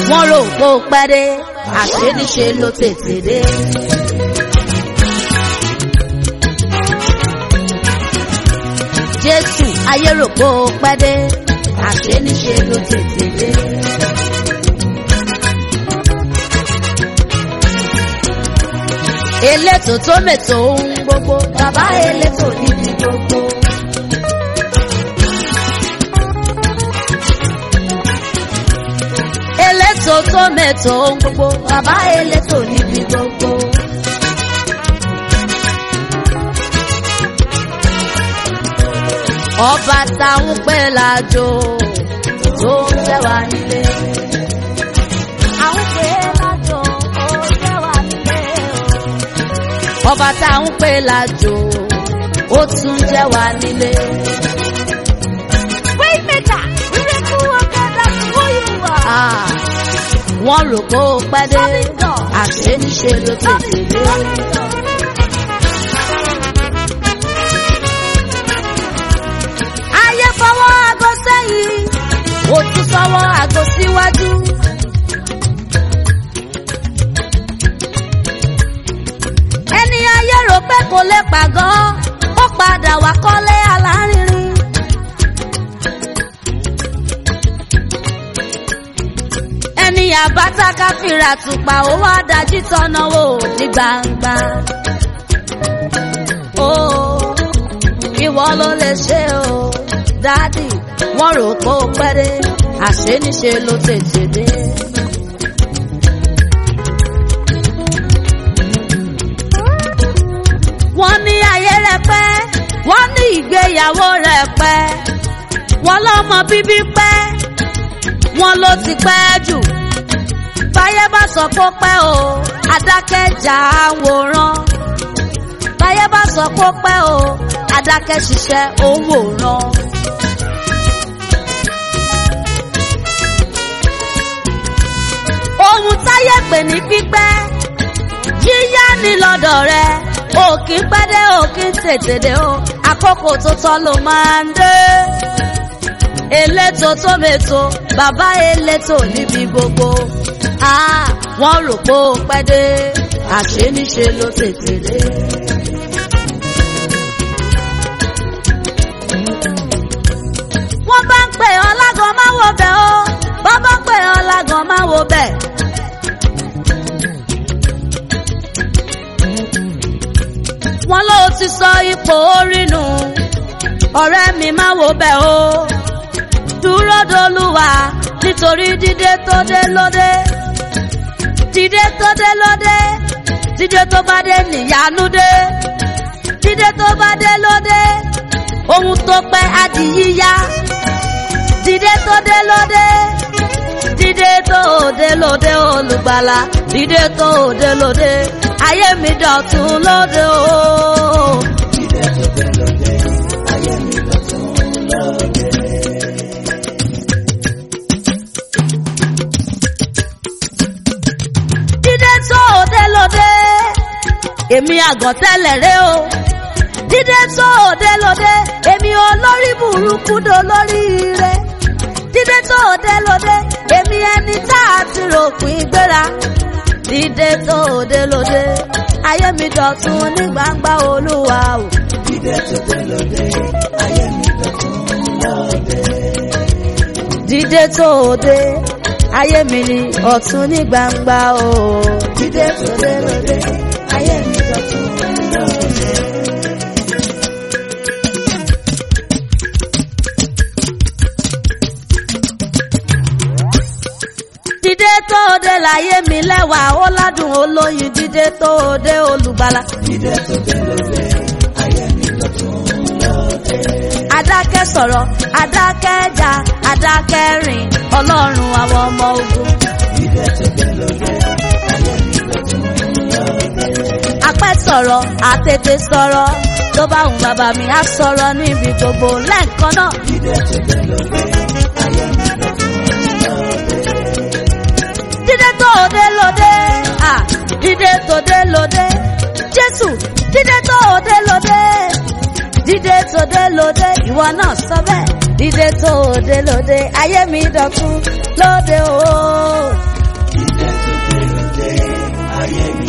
wọ́n rò pé ó pẹ́ dé àṣé níṣe ló tètè dé. jésù ayé rò pé ó pẹ́ dé àṣé níṣe ló tètè dé. elétò tó mètò ohun gbogbo bàbá elétò níbi gbogbo. elétò tó mètò ohun gbogbo bàbá elétò níbi gbogbo. ọba táwọn pẹ́ lájò tó ń tẹ́ wá nílé. àwọn pẹ́ lájò ó tẹ́ wá nílé o ọba tá à ń pè lájò ó tún jẹ́ wá nílé. Waymaker, miracle worker, that's who you are. wọ́n rò pé ó pẹ́ dé àṣé níṣe ló tètè dé. ayé fọwọ́ aago sẹ́yìn ó tún fọwọ́ aago síwájú. ẹni ayé rò pé kò lè pàgọ́ ó padà wá kọ́lé alárinrin. ẹni àbáta káfíńrà tùpà ó wá dájú tọ́nà wò ní gbangba. ó ìwọ ló lè ṣe o dádì wọ́n rò pé ó pẹ́ dé àṣé níṣe ló tètè dé. wọ́n ní ayé rẹ̀ pẹ́ wọ́n ní ìgbéyàwó rẹ̀ pẹ́ wọ́n lọ́mọ bíbí pẹ́ wọ́n ló ti pẹ́ jù báyé bá sọ pé ó pẹ́ o adákẹ́jà àwòrán báyé bá sọ pé ó pẹ́ o adákẹ́ ṣiṣẹ́ òwòrán. ohun táyé pè ní pípẹ́ yíyá ni lọ́dọ̀ rẹ̀ òkì pẹ́ dé òkì tètè dé o àkókò tó tọ́ ló máa ń dé. elétò tó mètò bàbá elétò níbi gbogbo Ah, wọ́n rò pé ó pẹ́ dé àṣé níṣe ló tètè dé. wọ́n bá ń pè ọ́ lágàn máa wo bẹ̀ o wọ́n bá ń pè ọ́ lágàn máa wo bẹ̀. wọ́n ló ti sọ ipò orí nù ọ̀rẹ́ mi máa wo bẹ̀ o dúró dolúwa nítorí dídé tó dé lóde dídé tó dé lóde dídé tó bá dé níyanu dé dídé tó bá dé lóde ohun tó pẹ́ á di yíyá dídé tó dé lóde dídé tó dé lóde olùgbàlà dídé tó dé lóde ayé mi dọ̀tun lóde o. Dídé tó dé lóde, ayé mi dọ̀tun lóde. dídé tó dé lóde èmi àgàn tẹ́lẹ̀ rẹ o dídé tó dé lóde èmi olórí burúkú do lórí rẹ dídé tó dé lóde èmi ẹni tá a ti rògbìn gbéra dídé tó dé lóde ayé mi dọ̀tun ní gbangba olúwa o. Dídé tó dé lóde, ayé mi dọ̀tun lóde. dídé tó dé ayé mi ni ọ̀tun ní gbangba o. Dídé tó dé lóde, ayé mi dọ̀tun lóde. dídé tó dé láyé mi lẹ́wà ó ládùn olóyin dídé tó dé olùgbàlà. Dídé tó dé lóde, ayé mi dọ̀tun lóde. adákẹ́ sọ̀rọ̀ adákẹ́ jà adákẹ́ rìn ọlọ́run àwọn ọmọ ogun. Dídé tó dé lóde, ayé mi dọ̀tun lóde. apẹ́ sọ̀rọ̀ àtètè sọ̀rọ̀ tó bá wùn bàbá mi á sọ̀rọ̀ níbi gbogbo lẹ́ẹ̀kan náà. Dídé tó dé lóde, ayé mi dọ̀tun lóde. dídé tó dé lóde à dídé tó dé lóde jésù dídé tó dé lóde dídé tó dé lóde ìwọ náà sọ bẹ́ẹ̀ dídé tó dé lóde ayé mi dọ̀tun lóde o ayé mi